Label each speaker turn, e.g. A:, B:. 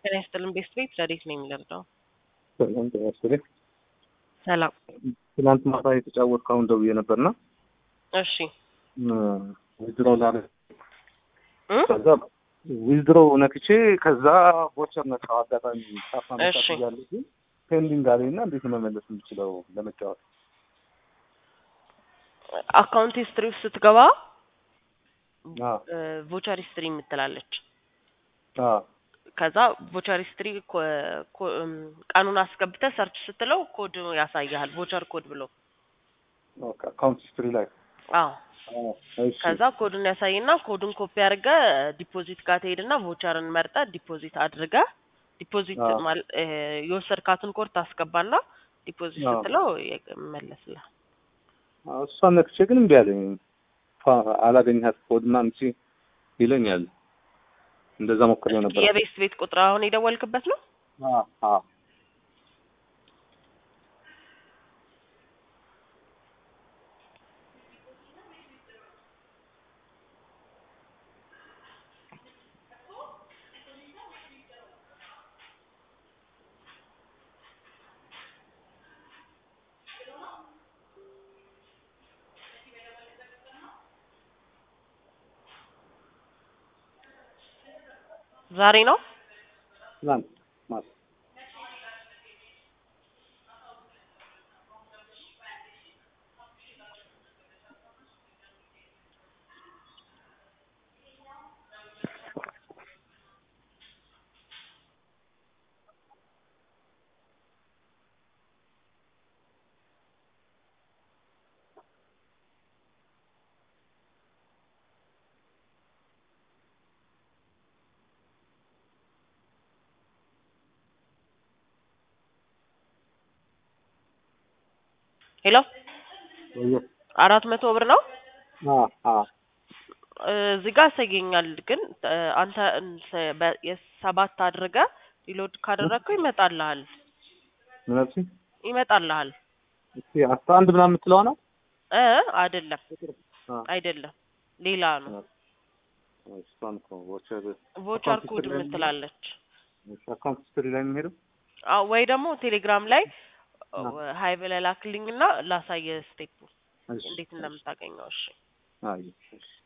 A: ጤና ይስጥልን ቤስት ቤት ረዴት ነው የሚለርደው
B: ሰላም ጤና ይስጥልኝ።
A: ሰላም
B: ትናንት ማታ የተጫወትኩ አሁን ደውዬ ነበርና
A: እሺ
B: ዊዝድሮው ላለ
A: እ?
B: ከዛ ዊዝድሮው ነክቼ ከዛ ቦቸር ነካው አጋጣሚ ሳፋ
A: እሺ።
B: መጣት እያለ ግን ፔንዲንግ አለኝ እና እንዴት ነው መመለስ የምችለው ለመጫወት?
A: አካውንት ሂስትሪ ውስጥ ስትገባ
B: አ
A: ቮቸር ሂስትሪ የምትላለች
B: አ
A: ከዛ ቮቸር ሂስትሪ ቀኑን አስገብተህ ሰርች ስትለው ኮድ ያሳያል ቮቸር ኮድ ብሎ
B: ኦኬ አካውንት ሂስትሪ ላይ
A: አዎ
B: አ እሺ
A: ከዛ ኮዱን ያሳይና ኮዱን ኮፒ አድርገህ ዲፖዚት ጋር ትሄድና ቮቸርን መርጠህ ዲፖዚት አድርገህ ዲፖዚት
B: አዎ።
A: ማል እ የወሰድካትን ኮድ ታስገባና ዲፖዚት
B: አዎ።
A: ስትለው ይመለስልሃል።
B: አ እሷን ነክቼ ግን እምቢ አለኝ። ፋ አላገኘሃት ኮድ ምናምን ሲል ይለኛል። እንደዛ ሞክሬው ነበር።
A: የቤስት ቤት ቁጥር አሁን የደወልክበት ነው?
B: አ አ
A: ዛሬ ነው?
B: ትናንት ማታ
A: ሄሎ
B: ወዮ
A: አራት መቶ ብር ነው
B: አ አ
A: እ እዚህ ጋር ያሳየኛል። ግን እ አንተ እንስ- በ- የሰባት አድርገህ ሪሎድ ካደረግከው ይመጣልሃል
B: ምን አልሽኝ?
A: ይመጣልሃል።
B: እስኪ አስራ አንድ ምናምን የምትለዋ ነው?
A: እ አይደለም
B: አ
A: አይደለም ሌላ ነው።
B: እሷን እኮ ቮቸር
A: ቮቸር
B: አካውንት
A: ኮድ
B: ሂስትሪ ላይ
A: የምትላለች
B: አካውንት ሂስትሪ ላይ የሚሄደው
A: አዎ፣ ወይ ደግሞ ቴሌግራም ላይ
B: አዎ።
A: ሀይ ብለህ ላክልኝና ላሳየህ ስቴፑ
B: እሺ፣
A: እንዴት እንደምታገኘው። እሺ
B: አይ እሺ